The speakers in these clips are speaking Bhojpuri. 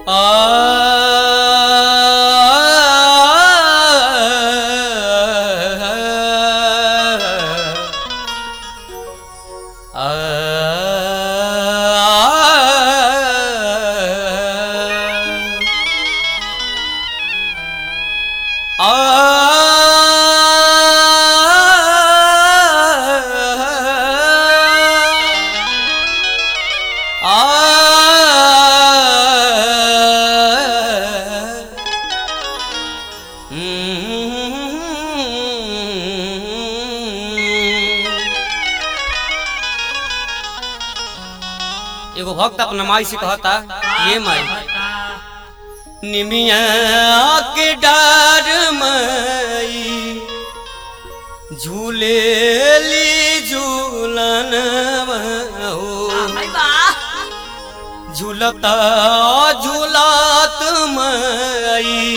एगो भक्त अपना माई से कहता ये माई निमिया के डार माई झूलेली झूलन झूलता झूलत माई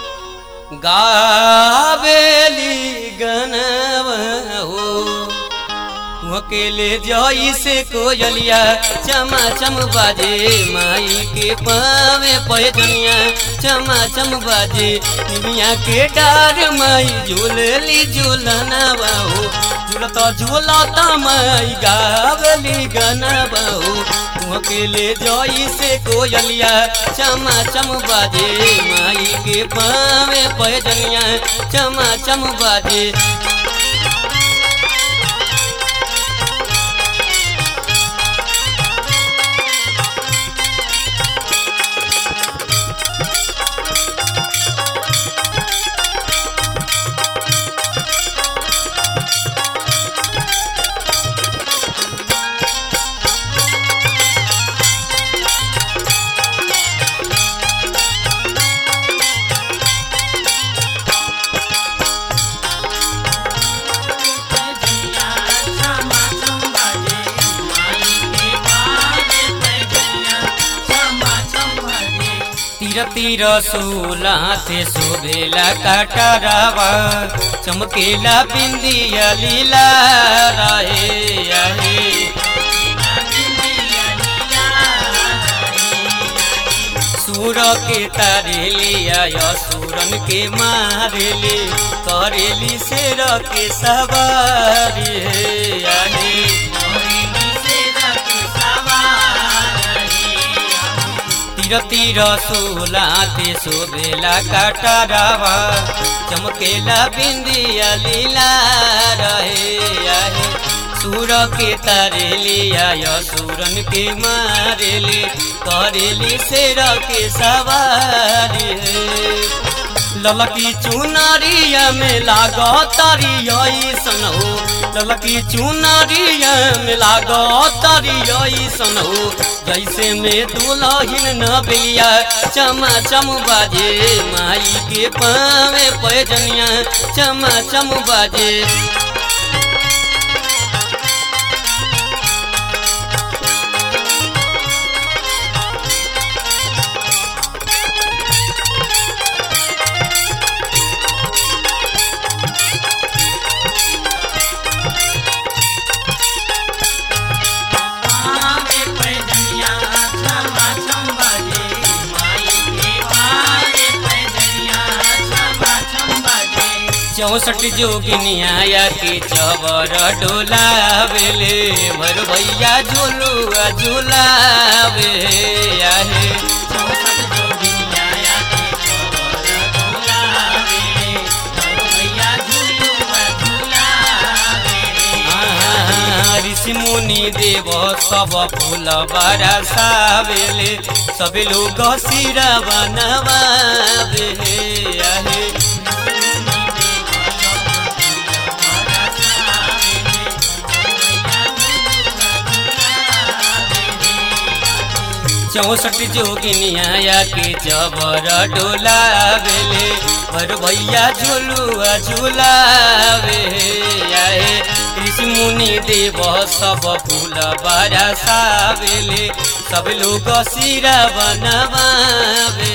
गावेली गनवा हो अकेले जई से कोयलिया चमा चम बाजे माई के पावे पैजनिया चमा चम बाजे निमिया के डार माई झूलली झूलना बाहो झूलता झूलता माई गावली गाना बाहो अकेले जई से कोयलिया चमा चम बाजे माई के पावे पैजनिया चमा चम बाजे तीर तीर सोला थे शोभेला काटरावा चमकेला बिंदिया लीला राहे आहे सूर के तारे लिया सूरन के मारेले करेली शेर के सवारी हे आहे तीर तीर सोला ते शोभेला काटरावा चमकेला बिंदिया लीला रहे आहे सूर के तारे लिया सूरन के मारेले करेली शेर के सवारी ललकी चुनरिया में लागो तारी सन हो ललकी चुनरिया में लागो तारी सन हो जैसे में दुलहिन न बिलिया चमा चम बाजे माई के पावे पैजनिया चमा चम बाजे चौसठ जोगिनिया के चवर डोलावेले भर भैया झूलुआ झूलावे आहे ऋषि मुनि देव सब फूल बरसावेले सब लोग सिरा बनवावे आहे चौसठ जोगिनिया के जबर डोलावेले भर भैया झुलुआ झुलावे आए ऋषि मुनि देव सब फूल बरसावेले सब लोग सिरा बनवावे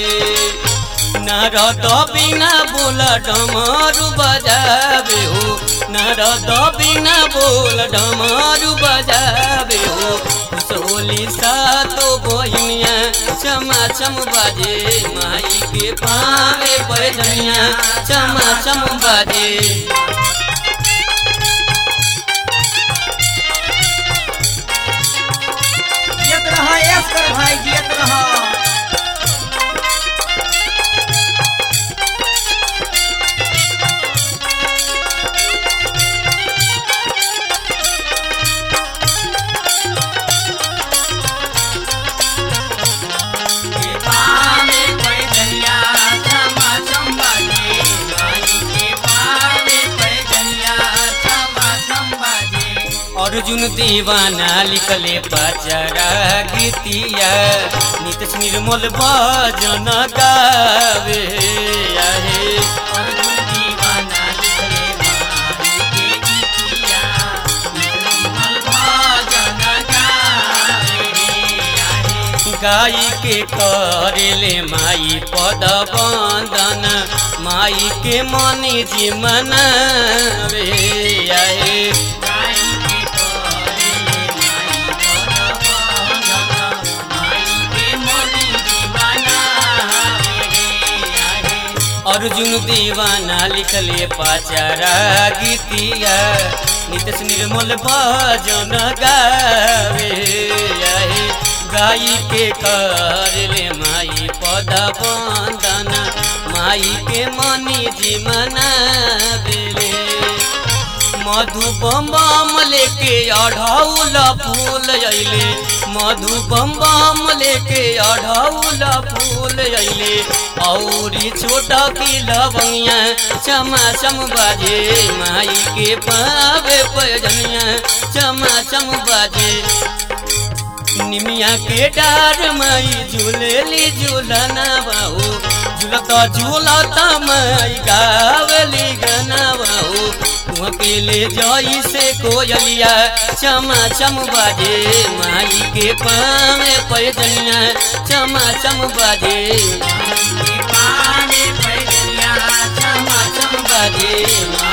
नारद बिना बोल डमरू बजावे हो नारद बिना बोल डमरू बजावे हो सोली सातो बहिनिया चमा चम बाजे माई के पावे पैजनिया चमा चम बाजे जियत रह ऐश कर भाई जियत रह के पावे पैजनिया चमा चम बाजे माई के पावे पैजनिया चमा चम बाजे अर्जुन दीवाना लिखले पचरा गीतिया नित निर्मल भजन गावे आहे अर्जुन दीवाना लिखले माई के गीतिया नित निर्मल भजन गावे आहे गाई के करेले माई पद बंदन माई के मनी जी मनावे आए गाई के करेले माई पद बंदन माई के मनी जी मनावे आए अर्जुन दीवाना लिखले पाचारा गीतिया नितस निर्मल भजन गावे आहे गाई के करले माई पद बंदन माई के मनी जीवन बेले मधु बम बम लेके अढ़ौल फूल अइले मधु बम बम लेके अढ़ौल फूल अइले औरी छोटा की लवंगिया चमा चम बाजे माई के पावे पैजनिया चमा चम बाजे निमिया के डार माई झूलेली झूलना बाहू झूलता झूलता माई गावली गाना बाहू अकेले जाई से कोयलिया चमा चम बाजे माई के पावे पैजनिया चमा चम बाजे माई के पावे पैजनिया चमा चम बाजे